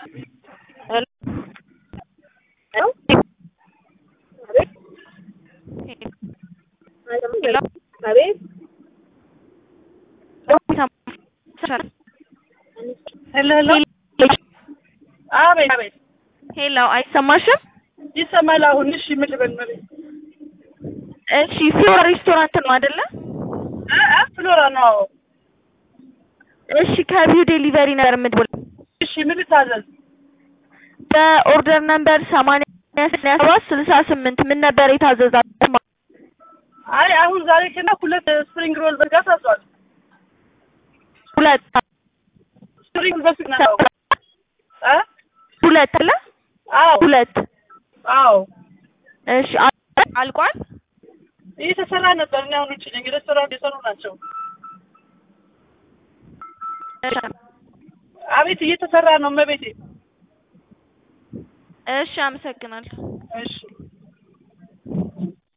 አቤት ሄሎ ሄሎ አቤት አቤት ሄሎ አይሰማሽም? ይሰማል አሁን። እሺ ምን ልበል መቤት? እሺ ፍሎራ ሬስቶራንት ነው አይደለ? አ አ ፍሎራ ነው። እሺ ከቪው ዴሊቨሪ ነበር የምትደውለው። እሺ ምን ልታዘዝ? በኦርደር ነምበር ሰማንያ ሰባት ስልሳ ስምንት ምን ነበር የታዘዛችሁ? አይ አሁን ዛሬ ከና ሁለት ስፕሪንግ ሮል በርጋ ታዟል። ሁለት ስፕሪንግ በስግ ነው አ ሁለት አለ አዎ ሁለት አዎ እሺ አልቋል። እየተሰራ ነበር። እኔ አሁን ውጭ ነኝ። ሬስቶራንት የሰሩ ናቸው። አቤት እየተሰራ ነው መቤቴ። እሺ አመሰግናለሁ። እሺ